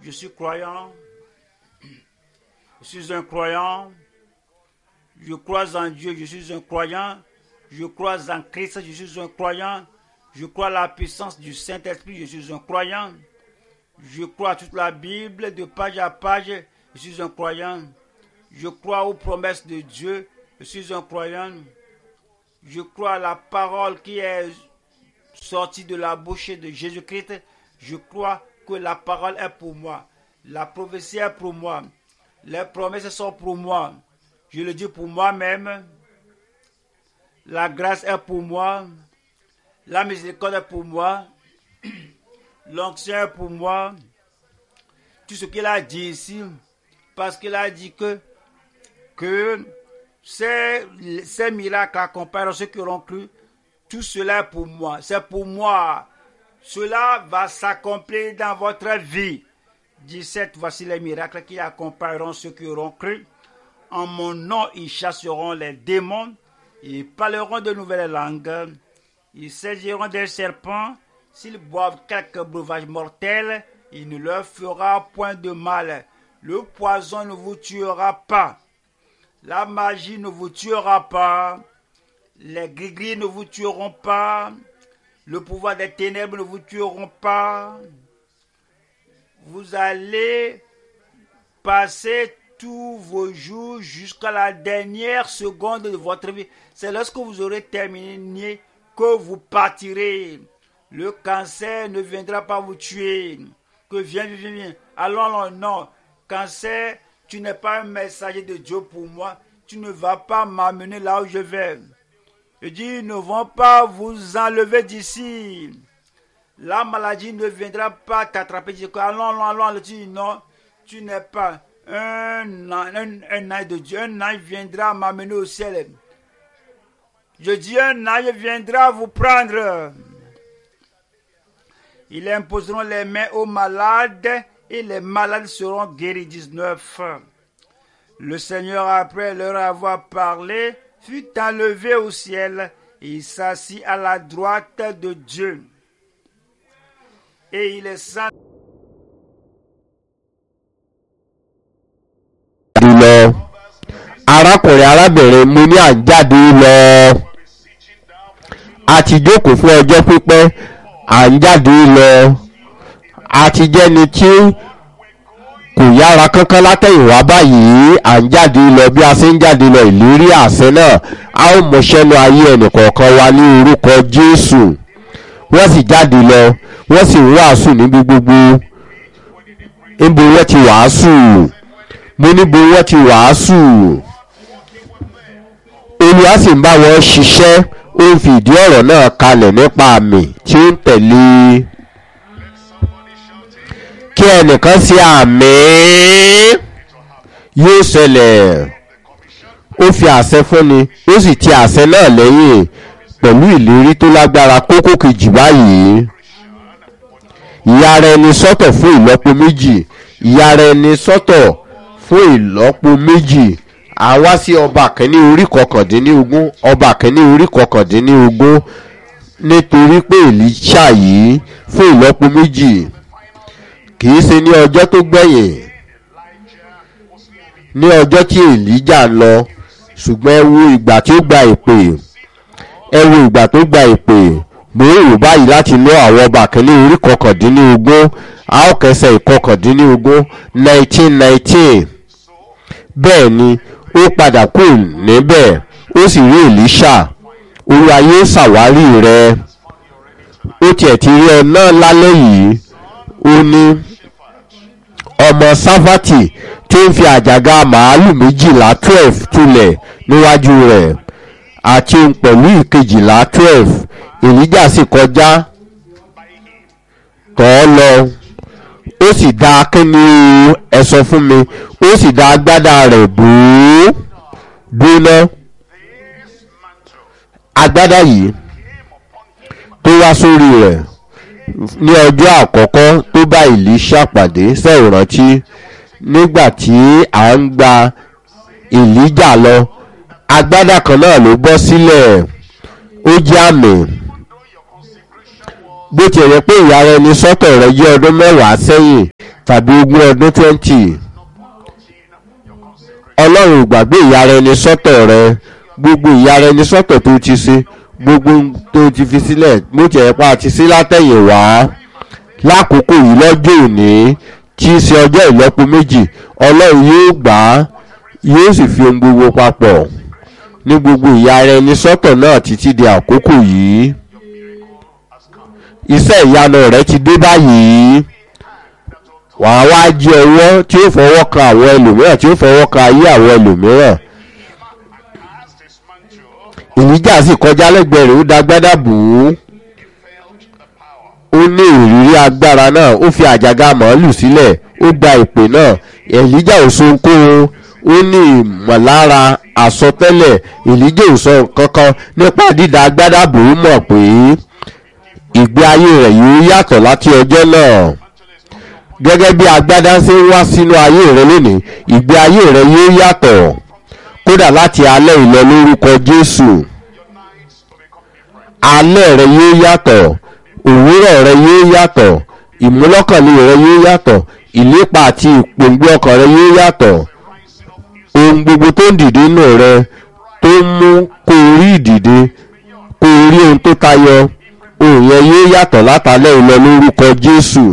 Je suis croyant. Je suis un croyant. Je crois en Dieu, je suis un croyant. Je crois en Christ, je suis un croyant. Je crois à la puissance du Saint-Esprit, je suis un croyant. Je crois à toute la Bible de page à page, je suis un croyant. Je crois aux promesses de Dieu, je suis un croyant. Je crois à la parole qui est sortie de la bouche de Jésus-Christ. Je crois que la parole est pour moi. La prophétie est pour moi. Les promesses sont pour moi. Je le dis pour moi-même. La grâce est pour moi. La miséricorde est pour moi. L'onction est pour moi. Tout ce qu'il a dit ici, parce qu'il a dit que, que ces, ces miracles accompagnent ceux qui auront cru. Tout cela est pour moi. C'est pour moi. Cela va s'accomplir dans votre vie. 17. Voici les miracles qui accompagneront ceux qui auront cru. En mon nom, ils chasseront les démons. Ils parleront de nouvelles langues. Ils saisiront des serpents. S'ils boivent quelques breuvages mortels, il ne leur fera point de mal. Le poison ne vous tuera pas. La magie ne vous tuera pas. Les gris ne vous tueront pas. Le pouvoir des ténèbres ne vous tueront pas. Vous allez passer tous vos jours jusqu'à la dernière seconde de votre vie. C'est lorsque vous aurez terminé que vous partirez. Le cancer ne viendra pas vous tuer. Que viens, viens, viens. Allons, allons, non. Cancer, tu n'es pas un messager de Dieu pour moi. Tu ne vas pas m'amener là où je vais. Je dis, ils ne vont pas vous enlever d'ici. La maladie ne viendra pas t'attraper. Je dis, allons, allons, allons. Je dis, non, tu n'es pas un, un, un ange de Dieu. Un ange viendra m'amener au ciel. Je dis, un ange viendra vous prendre. Ils imposeront les mains aux malades et les malades seront guéris. 19. Le Seigneur, après leur avoir parlé, fut enlevé au ciel et il s'assit à la droite de Dieu. Et il est sans lọ arákùnrin arábìnrin mo ní à ń jáde lọ a ti jókòó fún ọjọ́ pípẹ́ à ń jáde lọ a ti jẹ́ni tí kò yára kánkán látẹ̀yìnwá báyìí à ń jáde lọ bí a ṣe ń jáde lọ ìlérí àṣẹ náà a ó mọṣẹ́nu ayé ẹnìkọ̀ọ̀kan wa ní orúkọ jésù wọ́n sì jáde lọ wọ́n sì ń wàásù níbi gbogbo níbo wọ́n ti wàásù mo níbo wọ́n ti wàásù olùwà sì ń bá wọn ṣiṣẹ́ ó ń fi ìdí ọ̀rọ̀ náà kalẹ̀ nípa àmì tí ó ń tẹ̀lé kí ẹnìkan sí àmì yóò ṣẹlẹ̀ ó fi àṣẹ fúnni ó sì ti àṣẹ náà lẹ́yìn pẹ̀lú ìlérí tó lágbára kókó kejì báyìí ìyára ẹni sọ́tọ̀ fún ìlọ́po méjì ìyára ẹni sọ́tọ̀ fún ìlọ́po méjì àwa sí ọba kẹ́ni orí kọkàndínlógún ọba kẹ́ni orí kọkàndínlógún nítorí pé èlíṣà yìí fún ìlọ́po méjì kìí ṣe ní ọjọ́ tó gbẹ̀yìn ní ọjọ́ tí èlíjà lọ ṣùgbọ́n ẹ wo ìgbà tí ó gba ìpè ẹ wo ìgbà tó gba ìpè mo ń rò báyìí láti lọ àwọn ọba kẹ́ni orí kọkàndínlógún a ó kẹsẹ̀ ìkọkàndínlógún nineteen nineteen bẹ́ẹ̀ ni ó padà kù níbẹ̀ ó sì rí èlíṣà olúwa yóò ṣàwárí rẹ ó tiẹ̀ ti rí ẹ náà lálẹ́ yìí ó ní ọmọ sáfàtì tí ń fi àjàgà màálù méjìlá twelve tulẹ̀ níwájú rẹ̀ àti òun pẹ̀lú ìkejìlá twelve èlíjà sì kọjá tọ́ ọ lọ ó sì dá kíni ẹ sọ fún mi ó sì dá agbádá rẹ̀ bò ó dúná agbádá yìí tó wá sórí rẹ̀ ní ọjọ́ àkọ́kọ́ tó bá ìlíṣà pàdé sẹ́yìn rántí nígbà tí à ń gba ìlíjà lọ agbádá kan náà ló bọ́ sílẹ̀ ó jẹ́ àmì bó ti rẹ̀ pé ìyá rẹ ní sọ́tọ̀ rẹ jẹ́ ọdún mẹ́wàá sẹ́yìn tàbí ogún ọdún twenty ọlọ́run ò gbàgbé ìyára ẹni sọ́tọ̀ rẹ gbogbo ìyára ẹni sọ́tọ̀ tó ti ṣe gbogbo ohun tó ti fi sílẹ̀ bó tiẹ̀ pa àti sí látẹ̀yìn wá lákòókò yìí lọ́jọ́ òní tí í ṣe ọjọ́ ìlọ́po méjì ọlọ́run yóò gbà á yóò sì fi ohun gbogbo papọ̀ ní gbogbo ìyára ẹni sọ́tọ̀ náà títí di àkókò yìí iṣẹ́ ìyanu rẹ ti dé báyìí wàá wá jí ọwọ́ tí ó fọwọ́ kan àwọn ẹlòmíràn tí ó fọwọ́ kan ayé àwọn ẹlòmíràn ìníjà sì kọjá lẹ́gbẹ̀ẹ́ rẹ̀ ó dagbádá bù ú ó ní ìrírí agbára náà ó fi àjàgà màálù sílẹ̀ ó gba ìpè náà èlíjà ò so ohunkóhun ó ní ìmọ̀lára àsọtẹ́lẹ̀ èlíjà ò sọ nǹkan kan nípa dídá agbádá bù ú mọ̀ pé ìgbé ayé rẹ̀ yóò yàtọ̀ láti ọjọ́ náà gẹ́gẹ́ bí agbádá ṣe ń wá sínú ayé rẹ lónìí ìgbé ayé rẹ yóò yàtọ̀ kódà láti alẹ́ ìlọ lórúkọ jésù alẹ́ rẹ yóò yàtọ̀ òwúrọ̀ rẹ yóò yàtọ̀ ìmúlọ́kànlé rẹ yóò yàtọ̀ ìlépa àti ìpòǹgbẹ ọkàn rẹ yóò yàtọ̀ ohun gbogbo tó ń dìde nù rẹ tó ń mú kó o rí ìdìde kó o rí ohun tó tayọ ohun yẹn yóò yàtọ̀ látàlẹ́ ìlọ lórúkọ jésù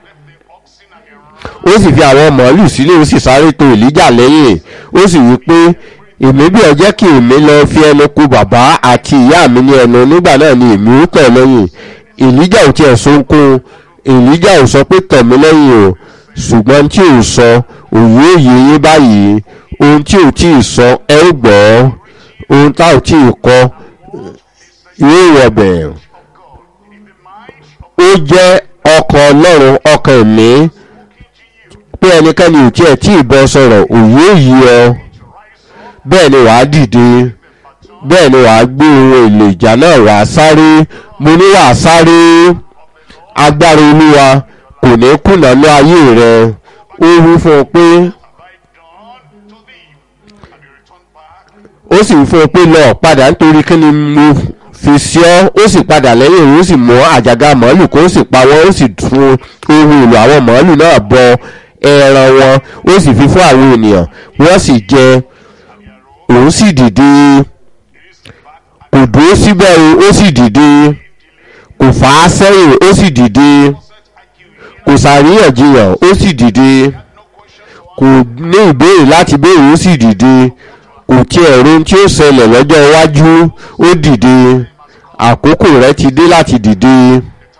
ó sì fi àwọn màálù sílé ó sì sáré tó ìlíjà lẹ́yìn ó sì wí pé èmi bí ọ jẹ́ kí èmi lọ fi ẹnu kù bàbá àti ìyá mi ní ẹnu nígbà náà ni èmi ó tọ̀ lẹ́yìn ìlíjà ò tiẹ̀ sunkún ìlíjà ò sọ pé tọ̀ mí lẹ́yìn o ṣùgbọ́n tí ò sọ òye òye yín báyìí ohun tí ò tí ì sọ ẹ ó gbọ́ ohun tá ò tí ì kọ yóò wọ̀bẹ̀ ó jẹ́ ọkàn ọlọ́run ọkàn ẹ̀mí pé ẹnikẹ́ni ò tí ẹ̀ tí ì bọ́ sọ̀rọ̀ òye òyì ọ bẹ́ẹ̀ ni wàá dìde bẹ́ẹ̀ ni wàá gbé ohun èlò ìjà náà wàá sáré mo ní wàá sáré agbára olúwa kò ní kùnà ní ayé rẹ ó wí fún ọ pé ó sì wí fún ọ pé lọ padà nítorí kí ni mo fi sí ọ ó sì padà lẹ́yìn ó sì mú àjàgà màálù kó sì pa wọ́n ó sì tún ohun èlò àwọn màálù náà bọ ẹran wọn ó sì fi fún àwọn ènìyàn wọ́n sì jẹ òun sì dìde kò dúró síbẹ̀ o ó sì dìde kò fà á sẹ́yìn ó sì dìde kò sàríyànjiyàn ó sì dìde kò ní ìbéèrè láti béèrè ó sì dìde kò tiẹ̀ ro tí ó ṣẹlẹ̀ lọ́jọ́ iwájú ó dìde àkókò rẹ ti dé láti dìde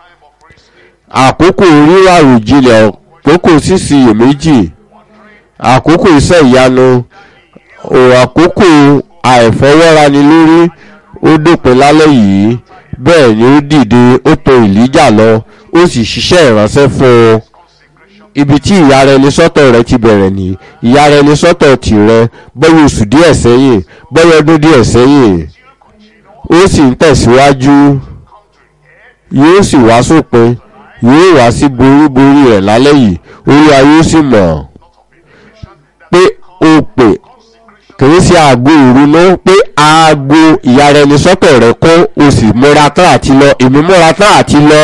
àkókò rírà òjìlẹ̀ àkókò sísì iyèméjì àkókò iṣẹ́ ìyanu ò àkókò àìfọwọ́rani lórí ó dópin lálẹ́ yìí bẹ́ẹ̀ ni ó dìde ó tọ ìlíjà lọ ó sì ṣiṣẹ́ ìránṣẹ́ fún un ibi tí ìyára ẹni sọ́tọ̀ rẹ ti bẹ̀rẹ̀ ní ìyára ẹni sọ́tọ̀ tìrẹ bọ́yọ̀ oṣù díẹ̀ sẹ́yìn bọ́yọ̀ ọdún díẹ̀ sẹ́yìn ó sì ń tẹ̀síwájú yóò sì wá sópin yóò wá sí boríborí rẹ̀ lálẹ́ yìí olúwa yóò sì mọ̀ pé o pè kìí ṣe aago ìrunú pé aago ìyára ẹni sọ́tọ̀ rẹ kún o sì múra tán àti lọ èmi múra tán àti lọ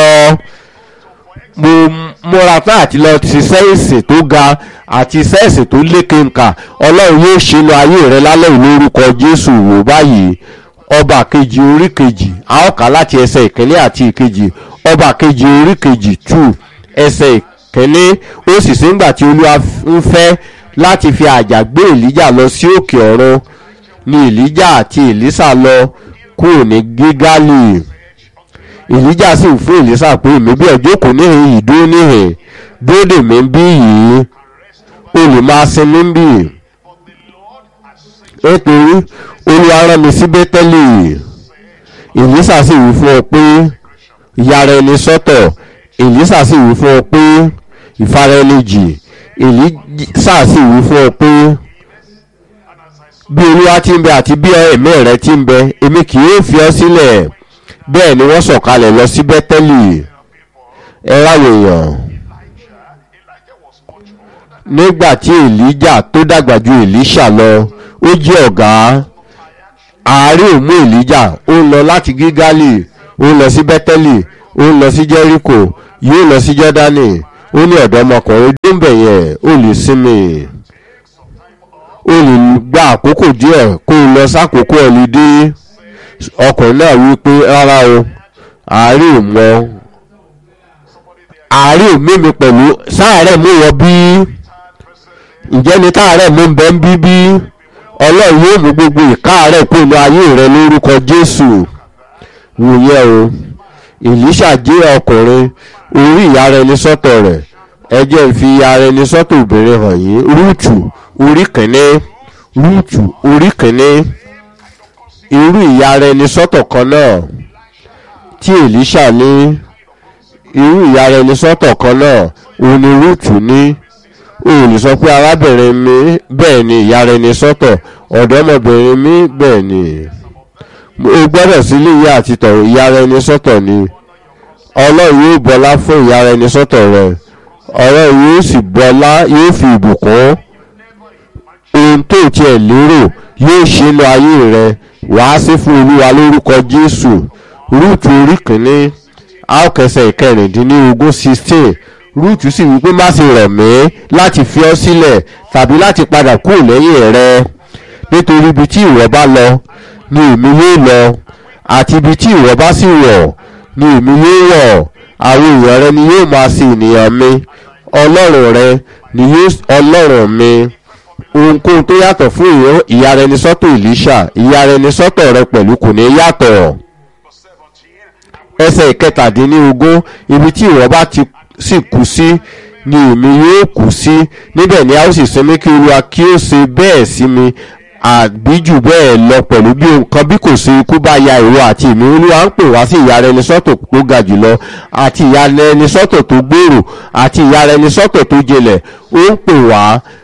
mo múra tán àti lọ ṣiṣẹ́ ìsìn tó ga àti iṣẹ́ ìsìn tó lékenkà ọlọ́run yóò ṣe lọ ayé rẹ lálẹ́ ìlórúkọ jésù wò báyìí ọba kejì orí kejì a ó kà láti ẹsẹ̀ ìkíní àti ìkejì ọba kejì orí kejì two ẹsẹ̀ ìkíní ó sì sígbà tí olúwa ń fẹ́ láti fi àjà gbé èlíjà lọ sí òkè ọ̀run ni èlíjà àti èlísà lọ kúrò ní gígálì èlíjà sì fún èlísà pé èmi bí ọjọ́ kò níhìn yìí dúró níhìn dúró dè mí bí yìí o lè máa sinmi bí nítorí olúwa rán mi sí bẹ́tẹ́lì èlísà sì wí fún ọ pé ìyára ẹni sọ́tọ̀ èlísà sì wí fún ọ pé ìfara ẹni jì èlísà sì wí fún ọ pé bí olúwa ti ń bẹ àti bí ẹ̀mí rẹ ti ń bẹ èmi kì yóò fi ọ sílẹ̀ bẹ́ẹ̀ ni wọ́n sọ̀kalẹ̀ lọ sí bẹ́tẹ́lì ẹ ráwọ̀ èèyàn nígbà tí èlíjà tó dàgbà ju èlíṣà lọ ó jẹ́ ọ̀gá àárẹ̀ òmú èlíjà ó ń lọ láti gígálì ó ń lọ sí bẹ́tẹ́lì ó ń lọ sí jẹ́ríkò yóò lọ sí jọ́dánì ó ní ọ̀dọ́mọkùnrin dúnbẹ̀ yẹn ó lè sinmi ó lè gba àkókò díẹ̀ kó o lọ sákòókò ọ̀lídé ọkùnrin náà wí pé rárá o àárẹ̀ ò mọ àárẹ̀ ò mímí pẹ̀lú sáàárẹ̀ mú wọ bí ǹjẹ́ ni táàárẹ̀ mú bẹ́ ń bí bí ọlọ́run yóò mú gbogbo ìkáàárẹ̀ kó inú ayé rẹ lórúkọ jésù wòye o èlíṣà jẹ́ ọkùnrin orí ìyá rẹ ní sọ́tọ̀ rẹ̀ ẹ jẹ́ fi ìyá rẹ ní sọ́tọ̀ obìnrin hàn yín rúùtù orí kìíní rúùtù orí kìíní irú ìyá rẹ ní sọ́tọ̀ kan náà tí èlíṣà ní irú ìyá rẹ ní sọ́tọ̀ kan náà òun ni rúùtù ní o lè sọ pé arábìnrin mi bẹ́ẹ̀ ni ìyá rẹ ní sọ́tọ̀ ọ̀dọ́mọbìnrin mi bẹ́ẹ̀ ni o gbọ́dọ̀ sí ilé ìyá àti tọ̀rọ̀ ìyá rẹ ní sọ́tọ̀ ni ọlọ́run yóò bọlá fún ìyá rẹ ní sọ́tọ̀ rẹ ọlọ́run yóò sì bọlá yóò fi ìbùkún ohun tó tiẹ̀ lérò yóò ṣe inú ayé rẹ wàá sí fún olúwa lórúkọ jésù rúùtù orí kìíní àókẹsẹ̀ ìkẹrìndínlógún sixteen rúùtù sì wípé má ṣe rẹ̀ mí láti fi ọ́ sílẹ̀ tàbí láti padà kúrò lẹ́yìn rẹ nítorí ibi tí ìwọ bá lọ ni èmi yóò lọ àti ibi tí ìwọ bá sì wọ̀ ni èmi yóò wọ̀ àwọn èèyàn rẹ ni yóò máa ṣe ènìyàn mi ọlọ́run rẹ ni yóò ọlọ́run mi ohunkóhun tó yàtọ̀ fún ìyá rẹ ní sọ́tọ̀ ìlíṣà ìyá rẹ ní sọ́tọ̀ rẹ pẹ̀lú kò ní yàtọ̀ ẹsẹ̀ ìkẹtàdínlógún ibi tí ìwọ bá ti sì kú sí ni èmi yóò kú sí níbẹ̀ ni a ó sì sinmi kí olúwa kí ó ṣe bẹ́ẹ̀ sí mi àbí jù bẹ́ẹ̀ lọ pẹ̀lú bí nǹkan bí kò sí ikú bá ya ìwọ àti èmi olúwa ń pè wá sí ìyá rẹ ní sọ́tò tó ga jùlọ àti ìyá rẹ ní sọ́tò tó gbòòrò àti ìyá rẹ ní sọ́tò tó jinlẹ̀ ó ń pè wá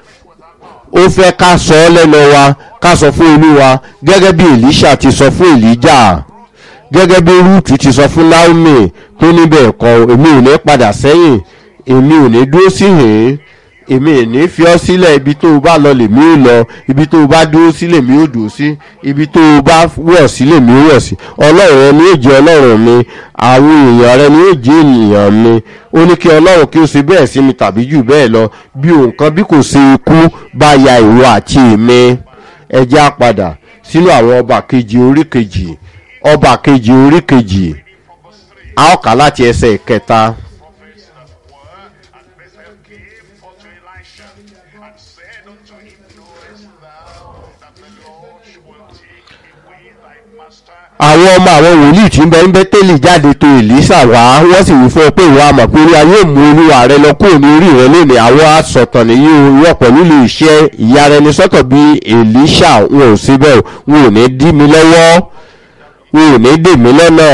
ó fẹ́ ká sọ ọ́ lẹ́nu wa ká sọ fún olúwa gẹ́gẹ́ bí elisha ti sọ fún elijah gẹ́gẹ́ bí rúùtù ti sọ fún naomi tó níbẹ̀ kọ́ èmi ò ní padà sẹ́yìn èmi ò ní dúró sí hìn èmi ò ní fi ọ́ sílẹ̀ ibi tó o bá lọ lèmi ò lọ ibi tó o bá dúró sí lèmi ò dúró sí ibi tó o bá wọ̀ sí lèmi ò wọ̀ sí ọlọ́run rẹ ni yóò jẹ́ ọlọ́run mi àwọn èèyàn rẹ ni yóò jẹ́ ènìyàn mi ó ní kí ọlọ́run kí ó ṣe bẹ́ẹ̀ sí mi tàbí jù bẹ́ẹ̀ lọ bí nǹkan bí kò ṣe ikú bá ya ìwọ àti èmi ẹ jẹ́ á padà sínú àwọn ọba kejì orí kejì ọba kejì orí kejì a ó kà láti ẹsẹ̀ ìkẹta. prophets that were, and Bethel came unto Elisha, and said unto him, Knowest thou that the Lord will take away thy master àwọn ọmọ àwọn wòlíì tí ń bẹ ń bẹ́tẹ́lì jáde tó èlísà wá wọ́n sì wí fún ọ pé ìwà àmọ̀ pé olúwa yóò mú olúwa rẹ lọ kúrò ní orí rẹ lónìí àwọn asọ̀tàn nìyí wọ́n pẹ̀lú lè ṣe ìyá rẹ ní sọ́tọ̀ bí èlísà wọn ò síbẹ̀ wọn ò ní dí mi lọ́wọ́ wọn ò ní dè mí lọ́nà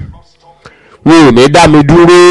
wọn ò ní dá mi dúró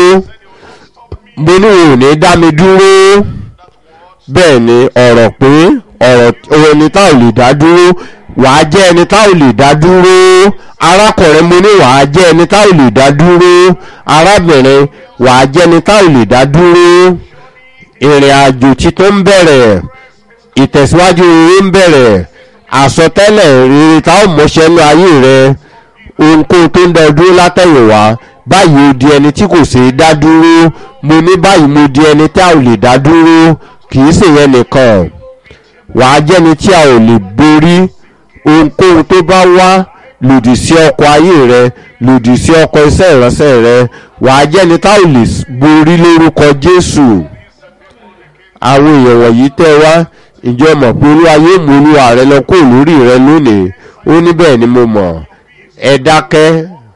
mo ní wọn ò ní dá mi dúró bẹ́ẹ̀ ni ọ̀rọ̀ pé ọ̀rọ̀ ẹni tá ò lè dá dúró wàá jẹ́ ẹni tá ò lè dá dúró arákùnrin mo ní wàá jẹ́ ẹni tá ò lè dá dúró arábìnrin wàá jẹ́ ẹni tá ò lè dá dúró ìrìn àjò títún ń bẹ̀rẹ̀ ìtẹ̀síwájú rere ń bẹ̀rẹ̀ àsọtẹ́lẹ̀ rere tá ò mọṣẹ́ ní ayé rẹ ohunkóhun tó ń dá ọ dúró látẹ̀yìnwá báyìí ó di ẹni tí kò ṣeé dá dúró mo ní báyìí mo di ẹni tá ò lè dá dúró kì í ṣèyẹn nìkan wàá jẹ́ni tí a ò lè borí ohunkóhun tó bá wá lòdì sí ọkọ̀ ayé rẹ lòdì sí ọkọ̀ iṣẹ́ ìránṣẹ́ rẹ wàá jẹ́ni tá ò lè borí lórúkọ jésù àwọn èèyàn wọ̀nyí tẹ́ wá ìjọ mọ̀ pé olúwa yóò mú olúwa rẹ lọ kó lórí rẹ lónìí ó ní bẹ́ẹ̀ ni mo mọ̀ ẹ dákẹ́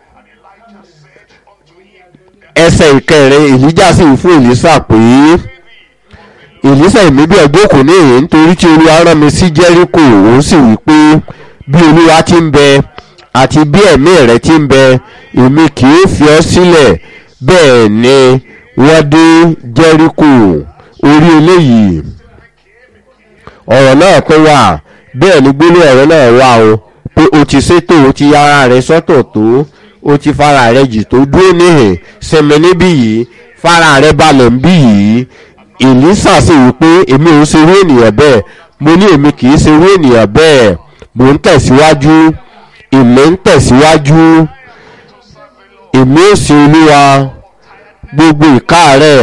ẹsẹ̀ ìkẹrin èlíjà sì wí fún èlísà pé èlísà ìmídìí ọgbọ́kùn ní èyí nítorí tí olúwa rán mi sí jẹ́ríkò òun sì wí pé bí olúwa ti ń bẹ àti bí ẹ̀mí rẹ̀ ti ń bẹ èmi kì í fi ọ́ sílẹ̀ bẹ́ẹ̀ ni wọ́n dé jẹ́ríkò orí eléyìí ọ̀rọ̀ náà tó wà bẹ́ẹ̀ ni gbólóhùn ọ̀rọ̀ náà wà o pé o ti ṣètò o ti yára rẹ sọ́tọ̀ tó o ti fara rẹ jì tó dúró níhìn sinmi níbí yìí fara rẹ balẹ̀ ń bí yìí èlísà sì wí pé èmi ò ń ṣerú ènìyàn bẹ́ẹ̀ mo ní èmi kì í ṣerú ènìyàn bẹ́ẹ̀ mò ń tẹ̀síwájú èmi ń tẹ̀síwájú èmi ò sin olúwa gbogbo ìka rẹ̀ kí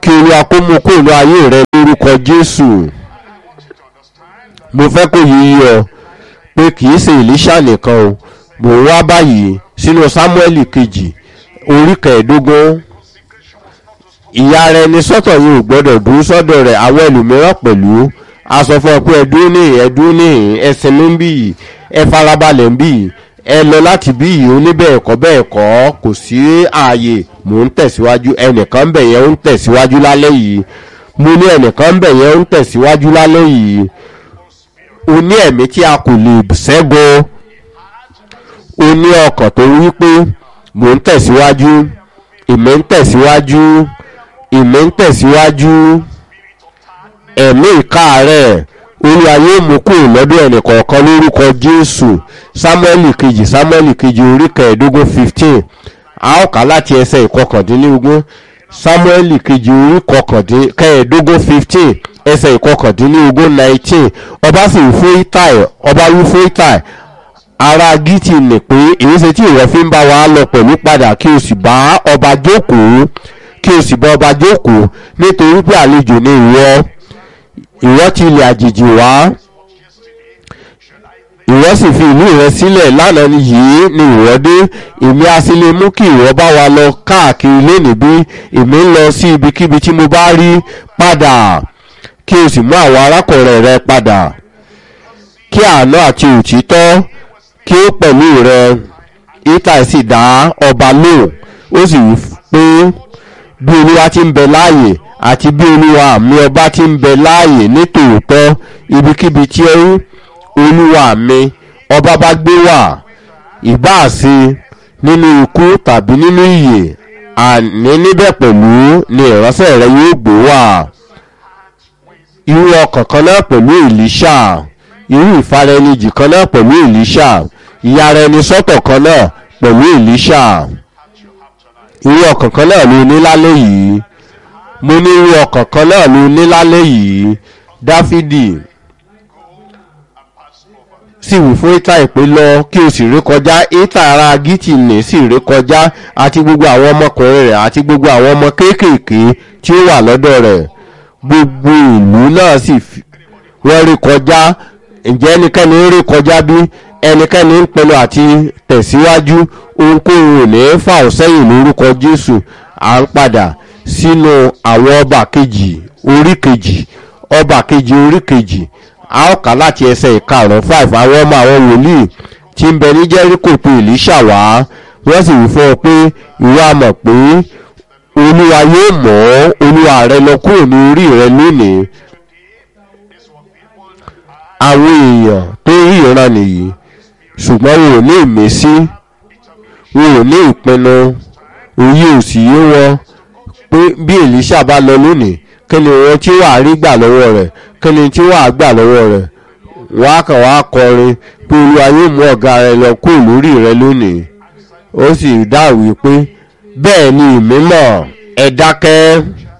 kí olúwa kó mú kó inú ayé rẹ lórúkọ jésù mo fẹ́ kó yí ọ pé kì í ṣe ìlíṣà nìkan o mò ń wá báyìí sínú sámúẹ́lì kejì orí kẹẹ̀ẹ́dógún ìyá rẹ ní sọ́tọ̀ yìí ò gbọ́dọ̀ dúró sọ́dọ̀ rẹ̀ àwọn ẹlòmíràn pẹ̀lú a sọ fún ọ pé ẹdún níhìn ẹdún níhìn ẹsìn mi ń bì yìí ẹ farabalẹ̀ ń bì yìí ẹ lọ láti bí yìí ó ní bẹ́ẹ̀ kọ́ bẹ́ẹ̀ kọ́ kò sí ààyè mò ń tẹ̀síwájú ẹnìkan ń bẹ̀ yẹn ń tẹ̀síwájú lálẹ́ yìí mo ní ẹnìkan ń bẹ̀ yẹn ń tẹ̀síwájú lálẹ́ yìí o ní ẹ̀mí tí a kò lè ṣẹ́gun o ní ọkàn tó wí pé mò ń tẹ̀síwájú ìmọ̀ ń tẹ̀síwájú ìmọ̀ ń tẹ̀síwájú ẹ̀mí ìkáàárẹ̀ olúwa yóò mú kúrò lọ́dọ̀ ẹnìkọ̀ọ̀kan lórúkọ jésù sámúẹ́lì kejì sámúẹ́lì kejì orí kẹẹ̀ẹ́dógún fifteen a ó kà láti ẹsẹ̀ ìkọkàndínlógún sámúẹ́lì kejì orí kẹẹ̀ẹ́dógún fifteen ẹsẹ̀ ìkọkàndínlógún nineteen ọba sì wí fún itai ọba wí fún itai ara gítì nì pé èyí ṣe tí ìwọ fi ń bá wa lọ pẹ̀lú padà kí o sì bá ọba jókòó kí o sì bá ọba jókòó nítorí pé àlejò ni ìwọ ìwọ ti ilẹ̀ àjèjì wá ìwọ sì fi ìlú rẹ sílẹ̀ lánàá yìí ni ìwọ dé èmi a sì lè mú kí ìwọ bá wa lọ káàkiri lónìí bí èmi ń lọ sí ibikíbi tí mo bá rí padà kí o sì mú àwọn arákùnrin rẹ padà kí àánú àti òtítọ́ kí ó pẹ̀lú rẹ itai sì dá ọba lóhùn ó sì wí pé bí olúwa ti ń bẹ láàyè àti bí olúwa mi ọba ti ń bẹ láàyè ní tòótọ́ ibikíbi tí olúwa mi ọba bá gbé wà ìbáàsí nínú ikú tàbí nínú ìyè àní níbẹ̀ pẹ̀lú ni ìránṣẹ́ rẹ yóò gbé wà irú ọkàn kan náà pẹ̀lú ìlíṣà irú ìfaraẹnijì kan náà pẹ̀lú ìlíṣà ìyára ẹni sọ́tọ̀ kan náà pẹ̀lú ìlíṣà irú ọkàn kan náà ló ní lálẹ́ yìí mo ní irú ọkàn kan náà ló ní lálẹ́ yìí dáfídì sì wí fún ìta ìpè lọ kí o sì rí kọjá ìta ara gítì ní sì rí kọjá àti gbogbo àwọn ọmọkùnrin rẹ̀ àti gbogbo àwọn ọmọ kéékèèké tí ó wà lọ́dọ̀ rẹ̀ gbogbo ìlú náà sì wọ́n rí kọjá ǹjẹ́ ẹnikẹ́ni ń rí kọjá bí ẹnikẹ́ni ń pinnu àti tẹ̀síwájú ohunkóhun ò ní fà ọ́ sẹ́yìn lórúkọ jésù à ń padà sínú àwọn ọba kejì orí kejì ọba kejì orí kejì a ó kà láti ẹsẹ̀ ìkarùn-ún five àwọn ọmọ àwọn wòlíì tí ń bẹ ní jẹ́ríkò pé èlíṣà wá wọ́n sì wí fún ọ pé ìwọ a mọ̀ pé olúwa yóò mọ̀ olúwa rẹ lọ kúrò ní orí rẹ lónìí àwọn èèyàn tó rí ìran nìyí ṣùgbọ́n wọn ò ní ìmísí wọn ò ní ìpinnu òye ò sì yé wọn pé bí èlíṣà bá lọ lónìí kí ni wọn tí wàá rí gbà lọ́wọ́ rẹ̀ kí ni tí wàá gbà lọ́wọ́ rẹ̀ wọ́n á kàn wá kọrin pé olúwa yóò mú ọ̀gá rẹ lọ kúrò lórí rẹ lónìí ó sì dáwìí pé bẹ́ẹ̀ ni ìmímọ̀ ẹ dákẹ́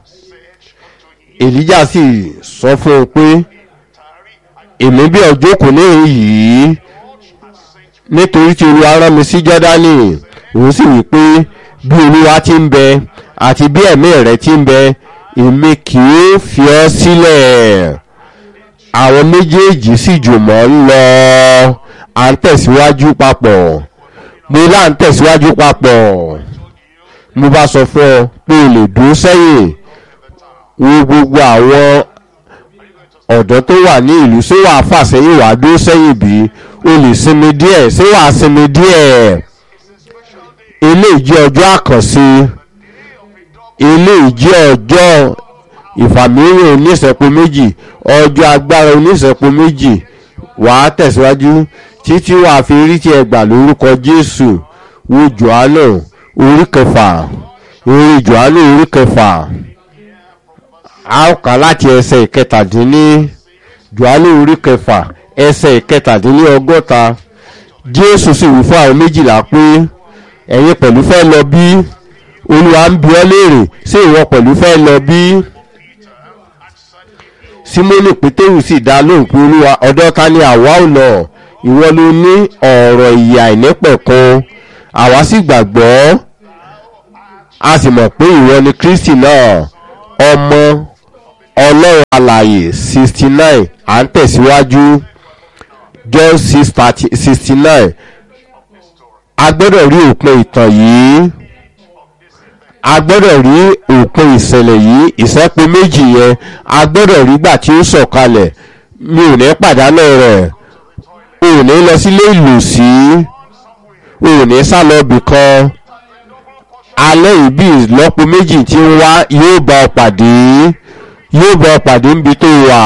èlíjà sì sọ fún un pé èmi bí ọjọ́ kò ní yìí nítorí tí olúwa rán mi sí jọ́dánì òun sì wí pé bí olúwa ti ń bẹ àti bí ẹ̀mí rẹ̀ ti ń bẹ èmi kì í fi ọ́ sílẹ̀ àwọn méjèèjì sì jùmọ̀ ń lọ à ń tẹ̀síwájú papọ̀ mo là ń tẹ̀síwájú papọ̀ mo bá sọ fún ọ pé o lè dúró sẹ́yìn wo gbogbo àwọn ọ̀dọ́ tó wà ní ìlú ṣé wàá fà sẹ́yìn wàá dúró sẹ́yìn bí o lè sinmi díẹ̀ ṣé wàá sinmi díẹ̀ eléyìí jẹ́ ọjọ́ àkànṣe eléyìí jẹ́ ọjọ́ ìfàmìíràn oníṣẹ́po méjì ọjọ́ agbára oníṣẹ́po méjì wàá tẹ̀síwájú títí wàá fi rí tí ẹ gbà lórúkọ jésù wo johannu orí kẹfà orí johannu orí kẹfà a ó kà láti ẹsẹ̀ ìkẹtàdínní johannu orí kẹfà ẹsẹ̀ ìkẹtàdínní ọgọ́ta jésù sì wí fún àwọn méjìlá pé ẹ̀yin pẹ̀lú fẹ́ lọ bí olúwa ń bi ọ́ léèrè ṣé ìwọ pẹ̀lú fẹ́ lọ bí simoni pétérù sì dá lóhùn pé olúwa ọ̀dọ́ ta ni àwa ò lọ ìwọ ló ní ọ̀rọ̀ ìyè àìnípẹ̀kun àwa sì gbàgbọ́ a sì mọ̀ pé ìwọ ni kristi náà ọmọ ọlọ́run alàyè sixty nine à ń tẹ̀síwájú john six thirty sixty nine a gbọ́dọ̀ rí òpin ìtàn yìí a gbọ́dọ̀ rí òpin ìṣẹ̀lẹ̀ yìí ìṣẹ́po méjì yẹn a gbọ́dọ̀ rí gbà tí ó sọ̀kalẹ̀ mi ò ní pàdánù rẹ̀ o ò ní lọ sílé ìlòsí o ò ní sá lọ bì kan alẹ́ ìbí ìlọ́po méjì tí ń wá yóò bá ọ pàdé yóò bá ọ pàdé níbi tó wà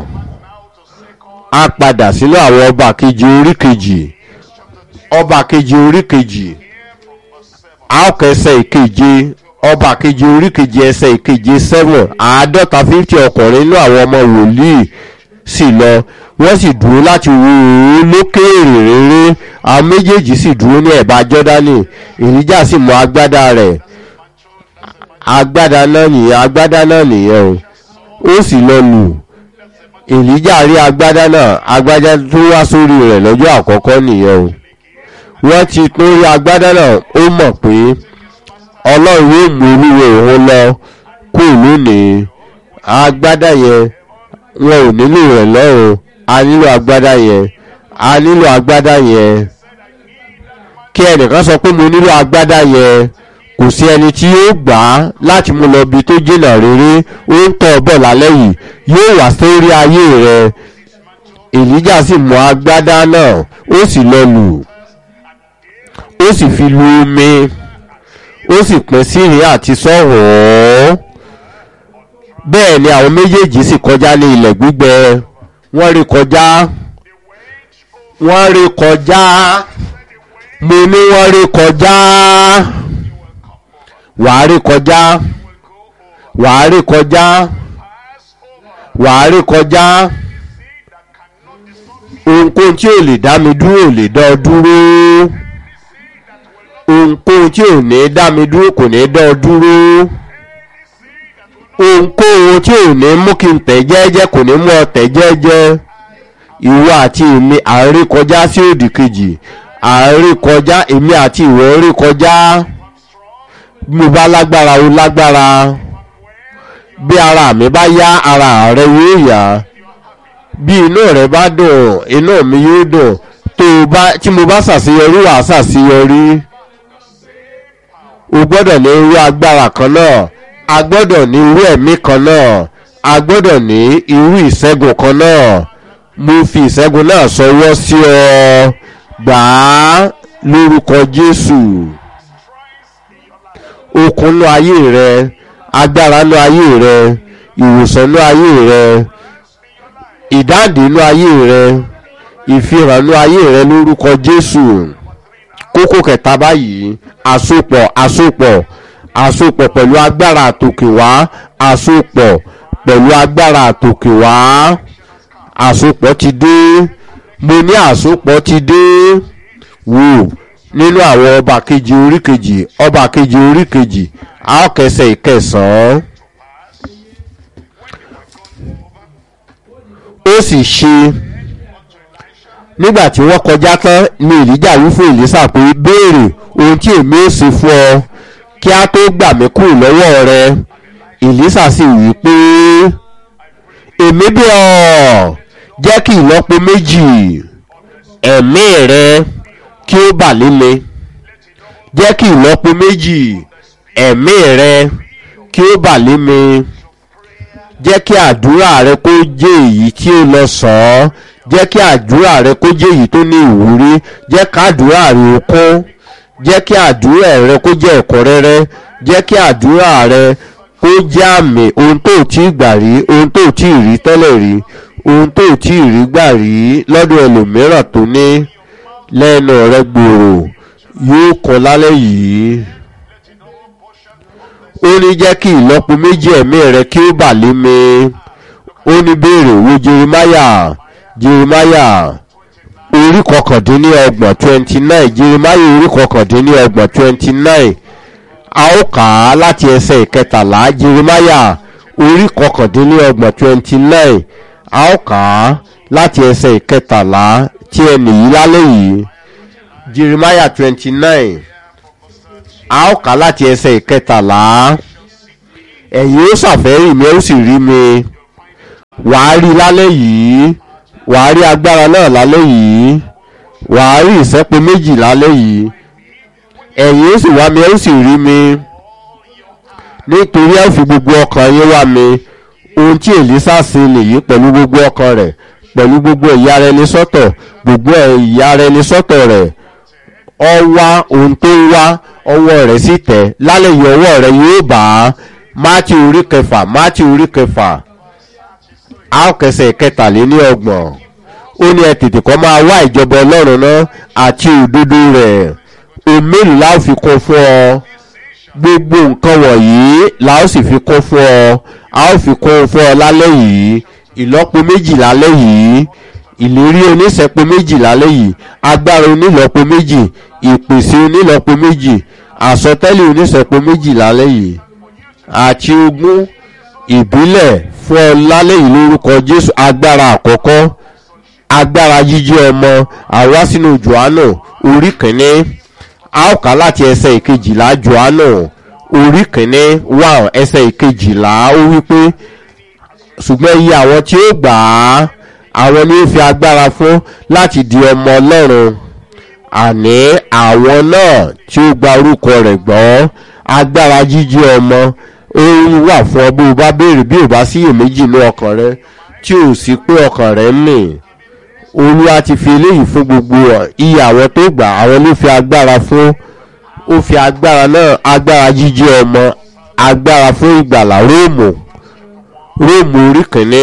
a padà sínú àwọn ọba kejì orí kejì ọba kejì orí kejì a ó kẹsẹ̀ ìkeje ọba kejì orí kejì ẹsẹ̀ ìkeje seven àádọ́ta fifty ọkùnrin nínú àwọn ọmọ wòlíì sì lọ wọ́n sì dúró láti wo òun lókèèrè rere àwọn méjèèjì sì dúró ní ẹ̀bá jọ́dánì èlíjà sì mú agbádá rẹ̀ agbádá náà nìyẹn agbádá náà nìyẹn o ó sì lọ lù èlíjà rí agbádá náà agbádá tó wá sórí rẹ̀ lọ́jọ́ àkọ́kọ́ nìyẹn o wọ́n ti tún rí agbádá náà ó mọ̀ pé ọlọ́run yóò mú olúwo òun lọ kú lónìí agbádá yẹn wọn ò nílò rẹ̀ lọ́rùn a nílò agbádá yẹn a nílò agbádá yẹn kí ẹnìkan sọ pé mo nílò agbádá yẹn kò sí ẹni tí yóò gbà á láti mú lọ bí tó jìnnà rere ó ń tọ́ ọ bọ̀ lálẹ́ yìí yóò wá sórí ayé rẹ èlíjà sì mú agbádá náà ó sì lọ lù ó sì fi lu omi ó sì pín sí ìrìn àti sọ́hùn bẹ́ẹ̀ ni àwọn méjèèjì sì kọjá ní ilẹ̀ gbígbẹ wọ́n rí kọjá wọ́n rí kọjá mo ní wọ́n rí kọjá wàá rí kọjá wàá rí kọjá wàá rí kọjá ohunkóhun tí ò lè dá mi dúró ò lè dán ọ dúró ohunkóhun tí ò ní dá mi dúró kò ní dán ọ dúró ohunkóhun tí ò ní mú kí n tẹ̀ jẹ́jẹ́ kò ní mú ọ tẹ̀ jẹ́jẹ́ ìwọ àti èmi à ń rí kọjá sí òdì kejì à ń rí kọjá èmi àti ìwọ ń rí kọjá bí mo bá lágbára o lágbára bí ara mi bá yá ara rẹ yóò yá bí inú rẹ bá dùn inú mi yóò dùn tó o bá tí mo bá ṣàṣeyọrí wàá ṣàṣeyọrí o gbọ́dọ̀ ní irú agbára kan náà a gbọ́dọ̀ ní irú ẹ̀mí kan náà a gbọ́dọ̀ ní irú ìṣẹ́gun kan náà mo fi ìṣẹ́gun náà sọwọ́ sí ọ gbà á lórúkọ jésù okunnu ayé rẹ agbára nú ayé rẹ ìwòsàn nú ayé rẹ ìdáǹdè nú ayé rẹ ìfihàn nú ayé rẹ lórúkọ jésù kókó kẹta báyìí àsopọ̀ àsopọ̀ àsopọ̀ pẹ̀lú agbára àtòkè wá àsopọ̀ pẹ̀lú agbára àtòkè wá àsopọ̀ ti dé mo ní àsopọ̀ ti dé wò nínú àwọn ọba kejì orí kejì ọba kejì orí kejì a ó kẹsẹ̀ ìkẹsàn-án ó sì ṣe nígbà tí wọ́n kọjá tán ní ìlíjà wí fún ìlísà pé béèrè ohun tí èmi ó ṣe fún ọ kí a tó gbà mí kúrò lọ́wọ́ rẹ ìlísà sì wí pé èmi bí ọ jẹ́ kí ìlọ́po méjì ẹ̀mí rẹ kí ó bà lé mi jẹ́ kí ìlọ́po méjì ẹ̀mí rẹ kí ó bà lé mi jẹ́ kí àdúrà rẹ kó jẹ́ èyí tí ó lọ sàn án jẹ́ kí àdúrà rẹ kó jẹ́ èyí tó ní ìwúrí jẹ́ ká àdúrà rẹ ó kún jẹ́ kí àdúrà rẹ kó jẹ́ ẹ̀kúnrẹ́rẹ́ jẹ́ kí àdúrà rẹ kó jẹ́ àmì ohun tó tí ì gbà rí ohun tó tí ì rí tẹ́lẹ̀ rí ohun tó tí ì rí gbà rí lọ́dọ̀ ẹlòmíràn tó ní lẹ́nu rẹ gbòòrò yóò kọ́ lálẹ́ yìí ó ní jẹ́ kí ìlọ́po méjì ẹ̀mí rẹ kí ó bà lé mi ó ní béèrè wo jeremiah jeremiah orí kọkàndínlọ́gbọ̀n twenty nine jeremiah orí kọkàndínlọ́gbọ̀n twenty nine a ó kà á láti ẹsẹ̀ ìkẹtàlá jeremiah orí kọkàndínlọ́gbọ̀n twenty nine a ó kà á láti ẹsẹ̀ ìkẹtàlá tí ẹ nìyí lálẹ́ yìí jeremiah twenty nine a ó kà á láti ẹsẹ̀ ìkẹtàlá ẹ̀yin ó ṣàfẹ́rì mi ó sì rí mi wàá rí lálẹ́ yìí wàá rí agbára náà lálẹ́ yìí wàá rí ìsẹ́pẹ́ méjì lálẹ́ yìí ẹ̀yin ó sì wá mi ó sì rí mi nítorí ẹ̀ fi gbogbo ọkàn yín wá mi ohun tí èlísà ṣe nìyí pẹ̀lú gbogbo ọkàn rẹ̀ pẹ̀lú gbogbo ẹ̀yà rẹ̀ ní sọ́tọ̀ gbogbo ẹ̀yà rẹ̀ ní sọ́tọ̀ rẹ̀ ọ wá ohun tó ń wá ọwọ́ rẹ̀ sì tẹ̀ lálẹ́ yìí ọwọ́ rẹ̀ yóò bá a máàtì orí kẹfà máàtì orí kẹfà a ó kẹsẹ̀ kẹtàléní ọgbọ̀n ó ní ẹ tètè kọ́ máa wá ìjọba ọlọ́run náà àti òdodo rẹ̀ òmìnir la ó fi kún fún ọ gbogbo nǹkan wọ̀nyí la ó sì fi kún fún ọ a ó fi kún fún ọ lálẹ́ yìí ìlọ́po méjì lálẹ́ yìí ìlérí oníṣẹ́po méjì lálẹ́ yìí agbára onílọ́po méjì ìpèsè onílọ́po méjì àsọtẹ́lẹ̀ oníṣẹ́po méjì lálẹ́ yìí àti ogún ìbílẹ̀ fún ọ lálẹ́ yìí lórúkọ jésù agbára àkọ́kọ́ agbára jíjí ọmọ àwa sínú johannu orí kìíní a ó kà láti ẹsẹ̀ ìkejìlá johannu orí kìíní wà ẹsẹ̀ ìkejìlá ó wí pé ṣùgbọ́n iye àwọn tí ó gbà á àwọn ni ó fi agbára fún láti di ọmọ ọlọ́run àní àwọn náà tí ó gba orúkọ rẹ̀ gbọ́ agbára jíjí ọmọ ó wà fún ọ bó o bá béèrè bí o bá sí iyèméjì ní ọkàn rẹ tí o sì pé ọkàn rẹ ń mì olúwa ti fi eléyìí fún gbogbo iye àwọn tó gbà àwọn ló fi agbára fún ó fi agbára náà agbára jíjí ọmọ agbára fún ìgbàlá róòmù róòmù orí kìíní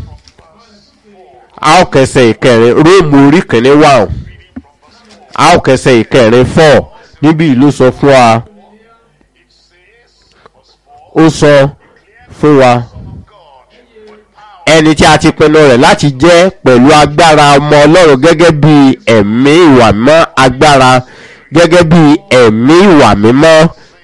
a ó kẹsẹ̀ ìkẹrin róòmù orí kìíní wà a ó kẹsẹ̀ ìkẹrin fọ́ níbi ìlú sọ fún wa ó sọ fún wa ẹni tí a ti pinnu rẹ̀ láti jẹ́ pẹ̀lú agbára ọmọ ọlọ́run gẹ́gẹ́ bí ẹ̀mí ìwà mímọ́ agbára gẹ́gẹ́ bí ẹ̀mí ìwà mímọ́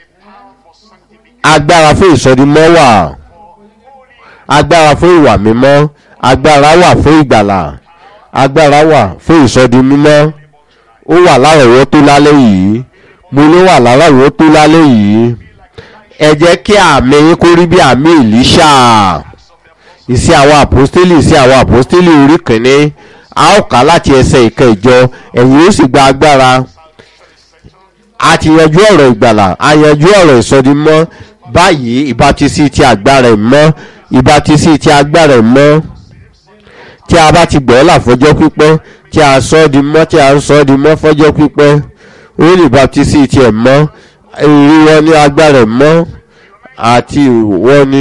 agbára fún ìsọdimọ́ wà agbára fún ìwà mímọ́ agbára wà fún ìgbàlà agbára wà fún ìsọdi mímọ́ ó wà lárọ̀wọ́ tó lálẹ́ yìí mo ló wà lárọ̀wọ́ tó lálẹ́ yìí ẹ jẹ́ kí àmì yín kó rí bí àmì ìlíṣà ìsí àwọn àpọ́stélì ìsí àwọn àpọ́stélì orí kìíní a ó kà láti ẹsẹ̀ ìkẹjọ ẹ̀yìn ó sì gba agbára a ti yanjú ọ̀rọ̀ ìgbàlà a yanjú ọ̀rọ̀ ìsọdimọ́ báyìí ìbátisí ti agbára ìmọ́ ìbátisí ti agbára ìmọ́ tí a bá ti gbọ́ là fọjọ́ pípẹ́ tí a sọ ọ́ di mọ́ tí a ń sọ ọ́ di mọ́ fọjọ́ pípẹ́ ó lè ìbátisí ti ẹ̀ mọ́ èyí wọn ní agbára ìmọ́ àti wọn ní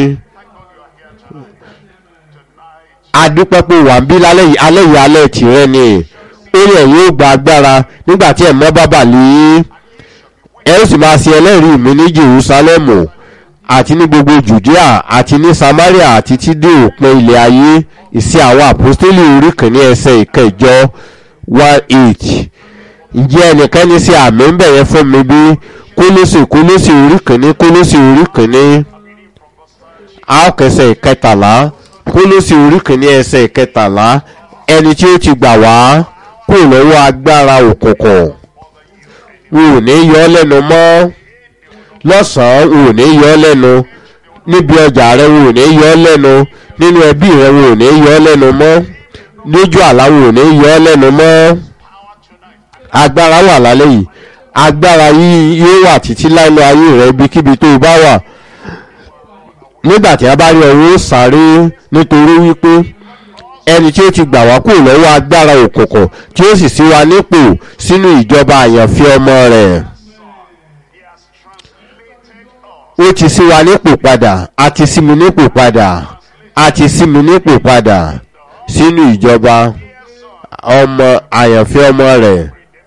adúpẹ́ pé wà ń bí lálẹ́ yìí alẹ́ yìí alẹ́ tìrẹ ni ó yẹ yóò gba agbára nígbà tí ẹ̀mọ́ bá bà lé ẹ ó sì máa ṣe ẹlẹ́rìí mi ní jerusalemu àti ní gbogbo judea àti ní samaria àti tí dé òpin ilẹ̀ ayé ìsí àwọn àpòstélì orí kìíní ẹsẹ̀ ìkẹjọ one eight ǹjẹ́ ẹnìkan ní sí àmì ń bẹ̀yẹ fún mi bí kólósì kólósì orí kìíní kólósì orí kìíní àókẹsẹ̀ ìkẹtàlá kólósì orí kìíní ẹsẹ̀ ìkẹtàlá ẹni tí ó ti gbà wá kó lọ́wọ́ agbára òkùnkùn wò ní yọ ọ́ lẹ́nu mọ́ lọ́sàn-án wò ní yọ ọ́ lẹ́nu níbi ọjà rẹ wò ní yọ ọ́ lẹ́nu nínú ẹbí rẹ wò ní yọ ọ́ lẹ́nu mọ́ lójú àlá wò ní yọ ọ́ lẹ́nu mọ́ agbára wà lálẹ́ yìí agbára yìí yóò wà títí láìlọ ayé rẹ ibikíbi tó o bá wà nígbà tí a bá rí ọwọ́ sáré nítorí wípé ẹni tí ó ti gbà wá kúrò lọ́wọ́ agbára òkùnkùn tí ó sì sí wa nípò sínú ìjọba àyànfẹ́ ọmọ rẹ̀ ó ti sí wa nípò padà a ti sí mi nípò padà a ti sí mi nípò padà sínú ìjọba ọmọ àyànfẹ́ ọmọ rẹ̀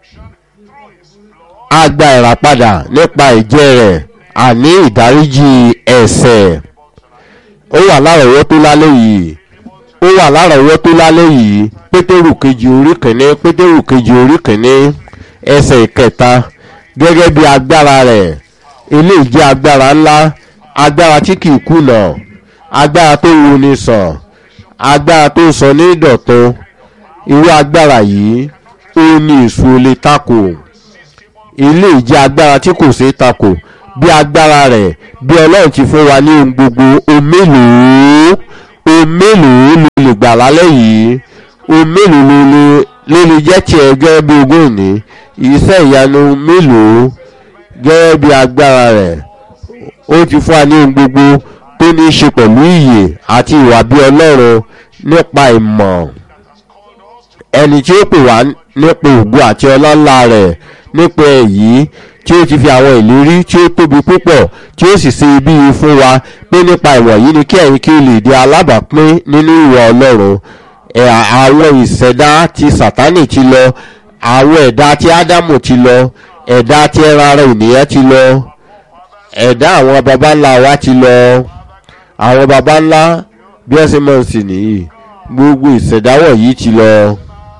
a gba ìràpadà nípa ìjẹ́ rẹ̀ àní ìdáríjì ẹ̀sẹ̀ ó wà lárọ̀ọ́wọ́ tó lálẹ́ yìí ó wà lárọ̀ọ́wọ́ tó lálẹ́ yìí pétérù kejì orí kìíní pétérù kejì orí kìíní ẹsẹ̀ ìkẹta gẹ́gẹ́ bí agbára rẹ̀ eléyìí jẹ́ agbára ńlá agbára tí kìí kùnà agbára tó wo ni sàn agbára tó sọ ní ìdọ̀tun irú agbára yìí ó ní èso lè takò eléyìí jẹ́ agbára tí kò ṣeé takò bí agbára rẹ̀ bí ọlọ́run ti fún wa ní ohun gbogbo ohun mélòó ohun mélòó ló lè gbà lálẹ́ yìí ohun mélòó ló lè ló lè jẹ́ tiẹ̀ gẹ́gẹ́ bí ogún òní iṣẹ́ ìyanu mélòó gẹ́gẹ́ bí agbára rẹ̀ ó ti fún wa ní ohun gbogbo tó ní í ṣe pẹ̀lú ìyè àti ìwà bí ọlọ́run nípa ìmọ̀ ẹni tí ó pè wá nípa ògo àti ọlọ́lá rẹ̀ nípa èyí tí ó ti fi àwọn ìlérí tí ó tóbi púpọ̀ tí ó sì ṣe ibi yìí fún wa pé nípa ìwọ̀nyí ni kí ẹ̀yin kí o lè di alábàápín nínú ìwà ọlọ́run ẹ̀ àwọn ìṣẹ̀dá ti sàtánì ti lọ àwọn ẹ̀dá ti ádámù ti lọ ẹ̀dá ti ẹran ara ènìyàn ti lọ ẹ̀dá àwọn baba ńlá wa ti lọ àwọn baba ńlá bí ẹ ṣe mọ̀ sí nìyí gbogbo ìṣẹ̀dá wọ̀nyí ti lọ.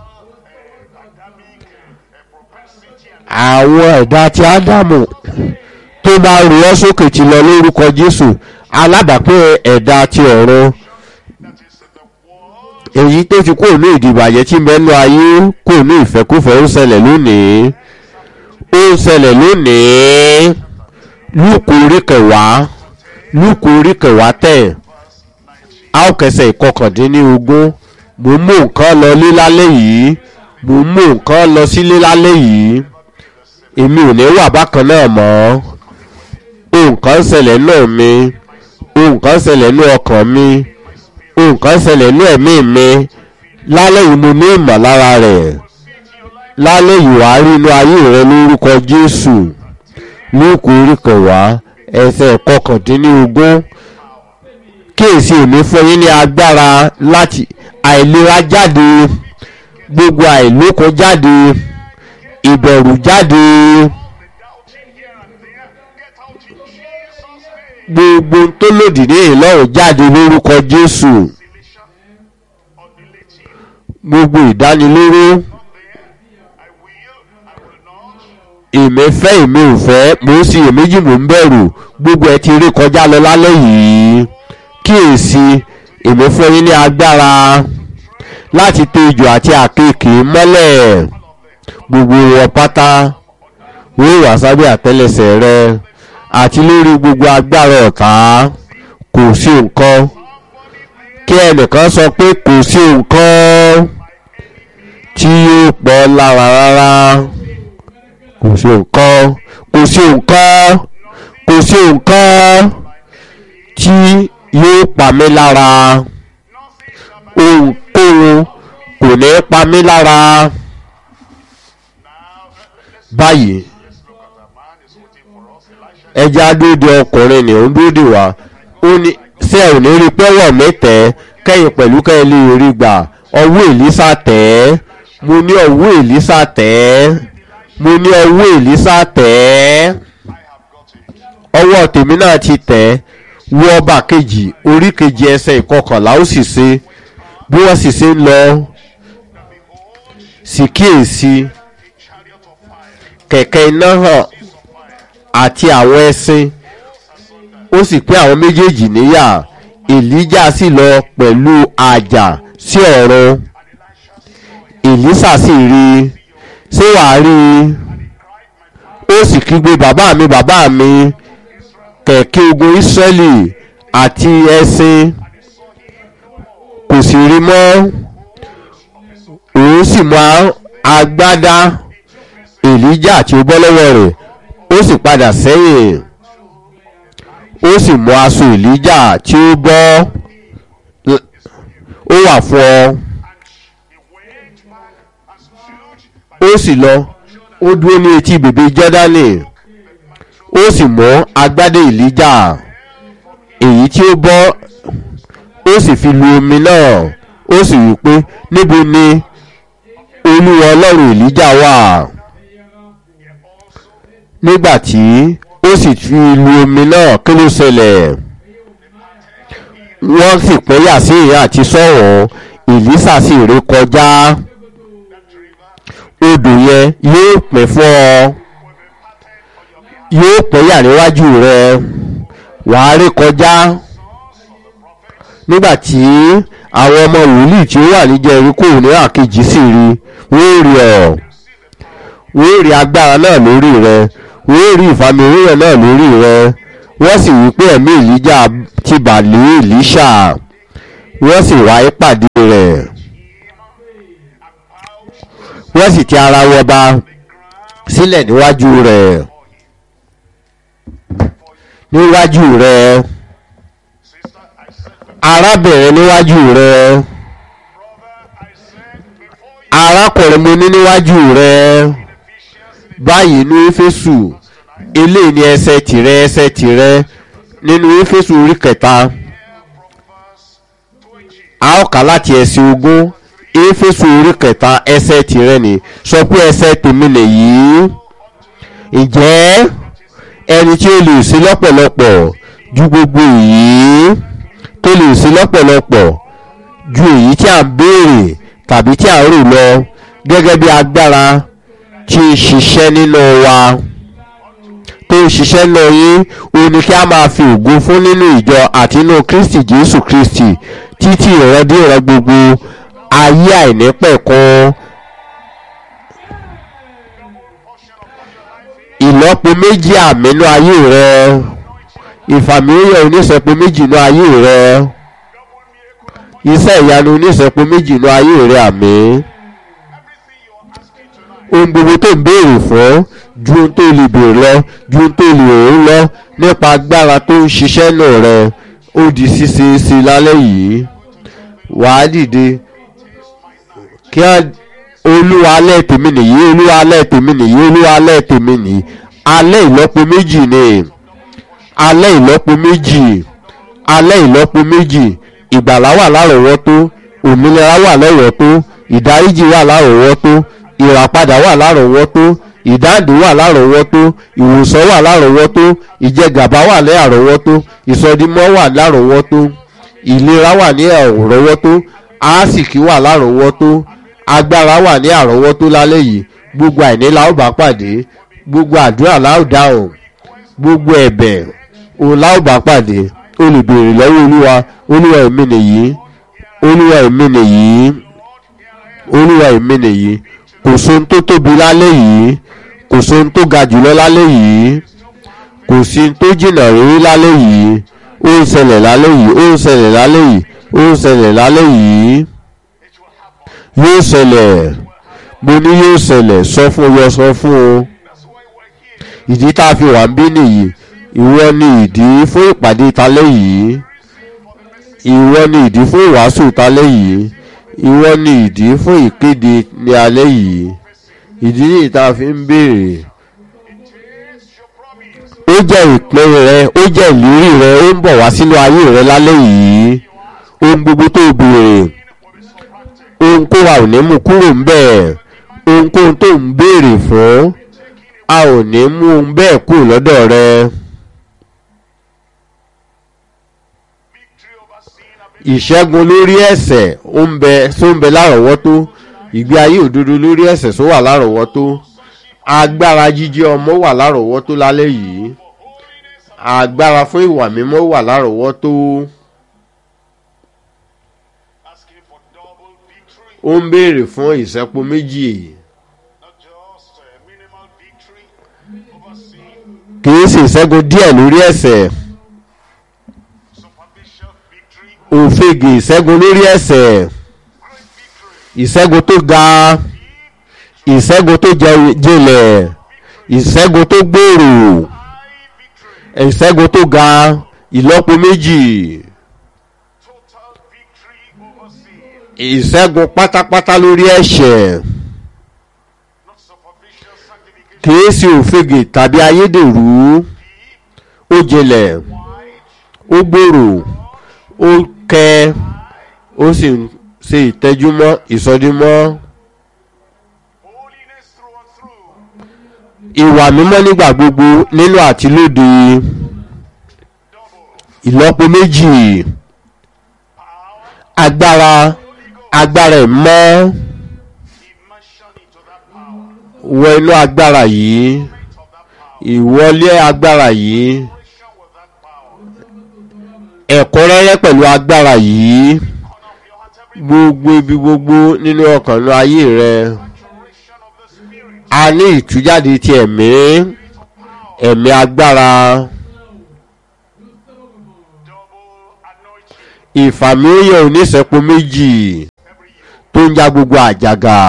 àwọn ẹ̀dá ti ádámù tó bá rú ọ sókè ti lọ lórúkọ jésù alábàápín ẹ̀dá ti ọ̀run èyí tó ti kúrò ní ìdìbàjẹ́ tí mẹ́nu ayé kúrò ní ìfẹ́kúfẹ́ ó ń ṣẹlẹ̀ lónìí ó ń ṣẹlẹ̀ lónìí lúkù orí kẹwàá lúkù orí kẹwàá tẹ̀ a ó kẹsẹ̀ ìkọkàndínlógún mo mú nǹkan lọ lé lálẹ́ yìí mo mú nǹkan lọ sílé lálẹ́ yìí èmi ò ní wà bákan náà mọ́ nǹkan ń ṣẹlẹ̀ náà mi nǹkan ń ṣẹlẹ̀ ní ọkàn mi nǹkan ń ṣẹlẹ̀ ní ẹ̀mí mi lálẹ́ yìí mo ní ìmọ̀lára rẹ̀ lálẹ́ yìí wàá rí inú ayé rẹ lórúkọ jésù lóòkù orí kẹwàá ẹsẹ̀ kọkàndínlógún kíyèsí èmi fún yín ní agbára láti àìlera jáde gbogbo àìlókun jáde ìbẹ̀rù jáde gbogbo tó lòdì ní ìlọ́run jáde lórúkọ jésù gbogbo ìdánilóró èmi fẹ́ èmi ò fẹ́ mò ń sin èméjì mò ń bẹ̀rù gbogbo ẹ ti rí kọjá lọ lálẹ́ yìí kíyèsí èmi fún yín ní agbára láti tẹ ejò àti àkekèé mọ́lẹ̀ gbogbo wọn pátá wọ́n wà sábẹ́ àtẹ́lẹsẹ̀ rẹ àti lórí gbogbo agbára ọ̀tá kò sí nǹkan kí ẹnìkan sọ pé kò sí nǹkan tí yóò pọ̀ lára rárá kò sí nǹkan kò sí nǹkan kò sí nǹkan tí yóò pa mí lára ohunkóhun kò ní pa mí lára báyìí ẹja dúdú ọkùnrin ni ó ń dúdú wá ó ní ṣé ò ní rí pẹ́wọ̀ mẹ́tẹ́ kẹ́yìn pẹ̀lú kẹ́yìn lè rí gbà ọwọ́ èlísà tẹ̀ ẹ́ mo ní ọwọ́ èlísà tẹ̀ ẹ́ mo ní ọwọ́ èlísà tẹ̀ ẹ́ ọwọ́ tèmi náà ti tẹ̀ ẹ́ wọ ọba kejì orí kejì ẹsẹ̀ ìkọkànlá ó sì ṣe bí wọ́n sì ṣe ń lọ sì kíyèsí kẹ̀kẹ́ iná hàn àti àwọn ẹṣin ó sì pín àwọn méjèèjì níyà èlíjà sì lọ pẹ̀lú àjà sí ọ̀run èlísà sì rí i ṣé wàá rí i ó sì kígbe bàbá mi bàbá mi kẹ̀kẹ́ ogun ísírẹ́lì àti ẹṣin kò sì rí mọ́ òun sì mú agbádá èlíjà tí ó bọ́ lọ́wọ́ rẹ̀ ó sì padà sẹ́yìn ó sì mú aṣọ èlíjà tí ó bọ́ ó wà fún ọ ó sì lọ ó dúró ní etí bèbè jọ́dánì ó sì mú agbádé èlíjà èyí tí ó bọ́ ó sì fi lu omi náà ó sì wí pé níbo ni olúwa ọlọ́run èlíjà wà nígbàtí ó sì fi lu omi náà kí ló ṣẹlẹ̀ wọ́n sì pẹ́yà sí ìyá àti sọ̀rọ̀ èlísà sì ré kọjá odò yẹn yóò pẹ́ fún ọ yóò pẹ́yà níwájú rẹ wàá rí kọjá nígbàtí àwọn ọmọ wòlíì tí ó wà ní jẹ́ríkò ní àkejì sì rí wọ́n rí ọ wọ́n rí agbára náà lórí rẹ wọ́n rí ìfàmì òróró náà lórí rẹ wọ́n sì wí pé ẹ̀mí ìlíjà ti bà lé ìlíṣà wọ́n sì wá ìpàdé rẹ̀ wọ́n sì ti ara wọn ba sílẹ̀ níwájú rẹ̀ níwájú rẹ̀ Sister, I said, arábìnrin níwájú rẹ̀ brother, I said before you arákùnrin mo ní níwájú rẹ̀ Ephesians in báyìí ní éfésù eléyìí ní ẹsẹ̀ tìrẹ ẹsẹ̀ tìrẹ nínú éfésù orí kẹta here from verse 20. a ó kà láti ẹsẹ̀ ogún éfésù orí kẹta ẹsẹ̀ tìrẹ ni sọ pé ẹsẹ̀ tèmi nìyí ǹjẹ́ ẹni tí ó lè sí lọ́pọ̀lọpọ̀ ju gbogbo èyí tó lè sí lọ́pọ̀lọpọ̀ ju èyí tí a ń béèrè tàbí tí a ń rò lọ gẹ́gẹ́ bí agbára tí ń ṣiṣẹ́ nínú wa tó ń ṣiṣẹ́ lọ yín ó ní kí a máa fi ògo fún nínú ìjọ àti inú kristi jésù kristi títí ìrandíran gbogbo ayé àìnípẹ̀kun ìlọ́po méjì àmínú ayé rẹ ìfàmìlíyàn oníṣẹ́po méjì nú ayé rẹ iṣẹ́ ìyanu oníṣẹ́po méjì nú ayé rẹ àmì ohun gbogbo tó ń béèrè fún ju ohun tó lè béèrè lọ ju ohun tó lè rò lọ nípa agbára tó ń ṣiṣẹ́ nù rẹ ó di ṣíṣe sí i lálẹ́ yìí wàá dìde kí á olúwa alẹ́ tèmi nìyí olúwa alẹ́ tèmi nìyí olúwa alẹ́ tèmi nìyí alẹ́ ìlọ́po méjì ni alẹ́ ìlọ́po méjì alẹ́ ìlọ́po méjì ìgbàlá wà lárọ̀ọ́wọ́tó òmìnira wà lárọ̀ọ́wọ́tó ìdáríjì wà lárọ̀ọ́wọ́tó ìràpadà wà lárọ̀ọ́wọ́tó ìdáǹdè wà lárọ̀ọ́wọ́tó ìwòsàn wà lárọ̀ọ́wọ́tó ìjẹgàba wà ní àrọ̀ọ́wọ́tó ìsọdimọ́ wà lárọ̀ọ́wọ́tó ìlera wà ní àrọ̀ọ́wọ́tó àásìkí wà lárọ̀ọ́wọ́tó agbára wà ní àrọ́wọ́tó lálẹ́ yìí gbogbo àìní la ó bá pàdé gbogbo àdúrà la ó dáhùn gbogbo ẹ̀bẹ̀ òun la ó bá pàdé olùbèrè lọ́wọ́ olúwa olúwa èmi nìyí olúwa èmi nìyí olúwa èmi nìyí kò sóhun tó tóbi lálẹ́ yìí kò sóhun tó ga jùlọ lálẹ́ yìí kò sí ohun tó jìnnà rírí lálẹ́ yìí ó ń ṣẹlẹ̀ lálẹ́ yìí ó ń ṣẹlẹ̀ lálẹ́ yìí ó ń ṣẹlẹ̀ lálẹ́ yìí yóò ṣẹlẹ̀ mo ní yóò ṣẹlẹ̀ sọ fún yọ sọ fún o ìdí tá a fi wà ń bí nìyí ìwọ ni ìdí fún ìpàdé talẹ́ yìí ìwọ ni ìdí fún ìwàásù talẹ́ yìí ìwọ ni ìdí fún ìkéde ní alẹ́ yìí ìdí nìyí tá a fi ń béèrè ó jẹ́ ìpín rẹ ó jẹ́ ìlérí rẹ ó ń bọ̀ wá sínú ayé rẹ lálẹ́ yìí ohun gbogbo tó béèrè ohunkóhun a ò ní mú kúrò ń bẹ̀ ohunkóhun tó ń béèrè fún a ò ní mú un bẹ́ẹ̀ kúrò lọ́dọ̀ rẹ. ìṣẹ́gun lórí ẹ̀sẹ̀ ó ń bẹ tó ń bẹ lárọ̀ọ́wọ́tó ìgbé ayé òdodo lórí ẹ̀sẹ̀ tó wà lárọ̀ọ́wọ́tó agbára jíjẹ́ ọmọ wà lárọ̀ọ́wọ́tó lálẹ́ yìí agbára fún ìwà mímọ́ wà lárọ̀ọ́wọ́tó. asking for double victory, ó ń béèrè fún ìṣẹ́po méjì not just a minimal victory over sin, kì í sì ìṣẹ́gun díẹ̀ lórí ẹ̀sẹ̀ superficial victory, òfegè ìṣẹ́gun lórí ẹ̀sẹ̀ great victory, ìṣẹ́gun tó ga ìṣẹ́gun tó jẹ- jinlẹ̀ ìṣẹ́gun tó gbòòrò high victory, ìṣẹ́gun tó ga ìlọ́po méjì total victory over sin, ìṣẹ́gun pátápátá lórí ẹ̀ṣẹ̀ not superficial sanctification, kì í sì òfegè tàbí ayédèrú ó jinlẹ̀ ó gbòòrò ó kẹ ó sì ń ṣe ìtẹ́júmọ́ ìsọdímọ́ holiness through and through, ìwà mímọ́ nígbà gbogbo nínú àti lóde double ìlọ́po méjì power, agbára agbára ìmọ́ immersion into that power, wọ inú agbára yìí of that power, ìwọlé agbára yìí operation with that power, ẹ̀kúnrẹ́rẹ́ pẹ̀lú agbára yìí corner of your heart, every gbogbo ibi gbogbo nínú ọkàn nínú ayé rẹ maturation of the spirit, a ní ìtújáde ti ẹ̀mí ẹ̀mí agbára double anointing ìfàmìlíyàn oníṣẹ́po méjì every year. tó ń já gbogbo àjàgà.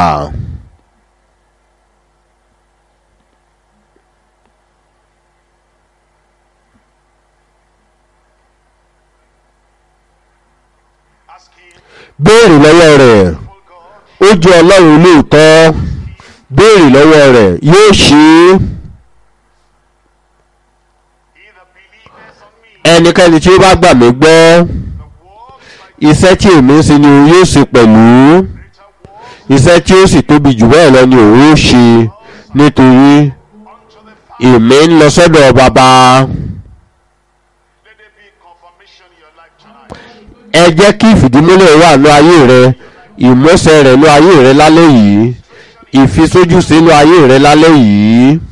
Ask him, béèrè lọ́wọ́ rẹ̀ oh God, ó jẹ́ ọlọ́run lóòótọ́ béèrè lọ́wọ́ rẹ̀ yóò ṣe é he that believeth on me, ẹnikẹ́ni tí ó bá gbà mí gbọ́ the works I iṣẹ́ tí èmi ń ṣe ni òun yóò ṣe pẹ̀lú greater works iṣẹ́ tí ó sì tóbi jù bẹ́ẹ̀ lọ ni òun yóò ṣe nítorí unto the Father. èmi ń lọ sọ́dọ̀ bàbá Let there be confirmation in your life tonight. ẹ jẹ́ kí ìfìdímúlẹ̀ wà ní ayé rẹ ìmọ̀ọ́sẹ̀ rẹ̀ ní ayé rẹ lálẹ́ yìí ìfisójúṣe ní ayé rẹ lálẹ́ yìí